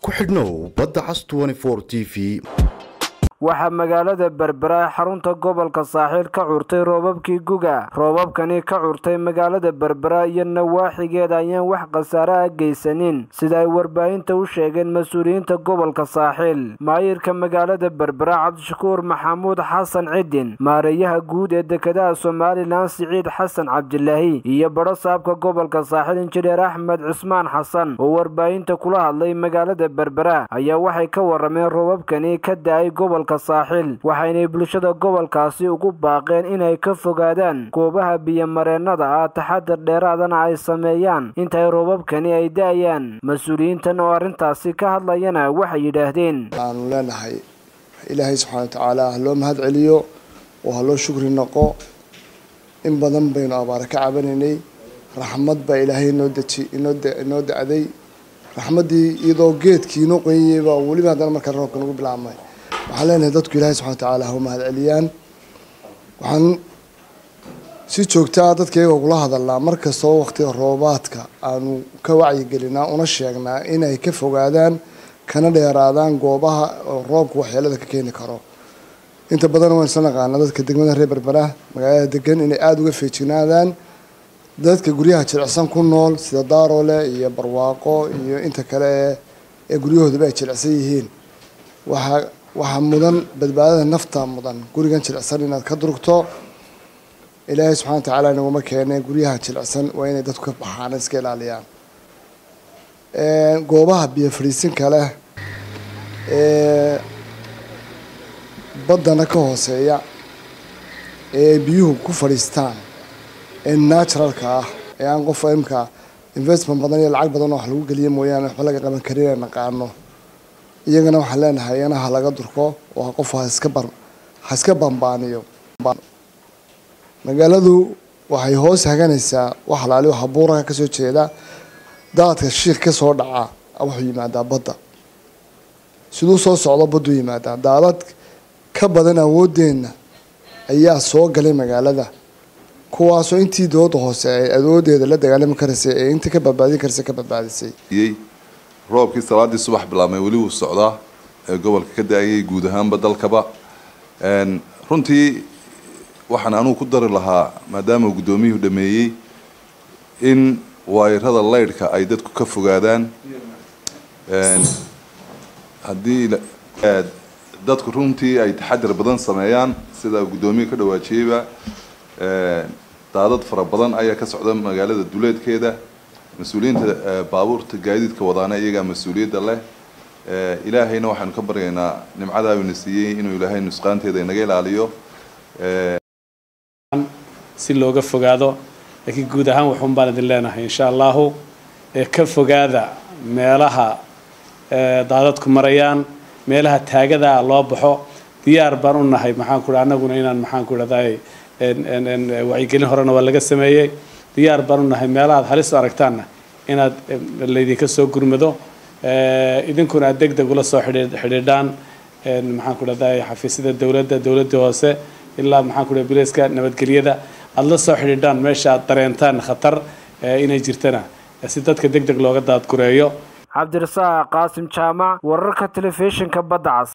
ku xidhnow badda cas t v waxaa magaalada berbera ee xarunta gobolka saaxiil ka curtay roobabkii guga roobabkani ka curtay magaalada berbera iyo nawaaxigeeda ayaan wax khasaare ah geysanin sida ay warbaahinta u sheegeen mas-uuliyiinta gobolka saaxiil maayirka magaalada berbera cabdishakuur maxamuud xasan cidin maareeyaha guud ee dekedaha somalilan siciid xasan cabdilaahi iyo badho saabka gobolka saaxiil injineer axmed cismaan xasan oo warbaahinta kula hadlay magaalada berbera ayaa waxay ka warameen roobabkani ka da-ay gobolka saaxiil waxaynay bulshada gobolkaasi ugu baaqeen inay ka fogaadaan goobaha biyomareennada ah taxadar dheeraadana ay sameeyaan intay roobabkani ay da-ayaan mas-uuliyiintan oo arrintaasi ka hadlayana waxay yidhaahdeen waxaanu leenahay ilaahay subxaana watacaala ha loo mahad celiyo oo ha loo shukri noqo in badan baynu abaare ka cabanaynay raxmad baa ilaahay inoo deji inoo da-day raxmaddii iyadoo geedkii inoo qoyayeyba weliba haddana markaa roobka nagu bilaabmay waxaan leenahay dadku ilaahay subxana watacaala ha u mahad celiyaan waxaan si joogtaa dadka iyagoo kula hadalnaa mar kastoo waqtiga roobaadka aanu ka wacyigelinaa una sheegnaa inay ka fogaadaan kana dheeraadaan goobaha roobka waxyeelada ka keeni karo inta badan waan isla naqaanaa dadka degmada reer berbera magaalada degan inay aada uga feejignaadaan dadka guryaha jilicsan ku nool sida daaroole iyo barwaaqo iyo inta kale ee guryahoodaba ay jilicsan yihiin waxaa waxaa mudan badbaadada nafta mudan gurigan jilicsan inaad ka durugto ilaahay subxana watacaala inaguma keene guryaha jilicsan waa inay dadku ka baxaan iska ilaaliyaan goobaha biyo fadhiisinka leh ee baddana ka hooseeya ee biyuhu ku fadhiistaan ee naturalka ah ee aan qof imka investment badan iyo lacag badan oo wax lagu geliya mooyaane waxba laga qaban karin ee naqaano iyagana waxaan leenahay iyana ha laga durko oo qof ha iska bar ha iska bambaaniyo magaaladu waxay hoos haganaysaa wax alaali waxa buuraka kasoo jeeda daadka shiik kasoo dhaca wuxuu yimaadaa badda siduu soo socdo badduu yimaadaa daadad ka badan awoodeenna ayaa soo galay magaalada kuwaasoo intii dooda hoose ay awoodeeda la dagaalami karaysay ee intii ka badbaadin karaysay ka badbaadisay roobkii salaadii subax bilaabmay weli wuu socdaa ee gobolka ka da-ayay guud ahaanba dalkaba runtii waxaan anugu ku dari lahaa maadaama guddoomiyuhu dhameeyey in waayarada laydhka ay dadku ka fogaadaan haddii dadku runtii ay taxadir badan sameeyaan sida guddoomiyu ka dhawaajiyeyba daadad fara badan ayaa ka socda magaalada duleedkeeda mas-uuliyiinta baabuurta gaadiidka wadaana iyagaa mas-uuliyadda leh ilaahayna waxaanu ka baryaynaa nimcadaa uuna siiyey inuu ilaahay nusqaanteeda inaga ilaaliyo si looga fogaado laakiin guud ahaan waxuun baan idin leenahay insha allahu ee ka fogaada meelaha daadadku marayaan meelaha taagadaa loo baxo diyaar baan u nahay maxaan ku annaguna inaan maxaan ku idhahday wacyigelin horena waa laga sameeyey diyaar baan u nahay meelahaad halis u aragtaanna inaad laydinka soo gurmado idinkuna aad deg deg ula soo xidhiidhaan maxaan ku dhahday xafiisyada dowladda dowladda hoose ilaa maxaan ku dhahay bilayska nabadgelyada aada la soo xidhiidhaan meesha aad dareentaan khatar inay jirtana si dadka deg deg looga daadgureeyo cabdirasaaq qaasim jaamac wararka telefishinka badda cas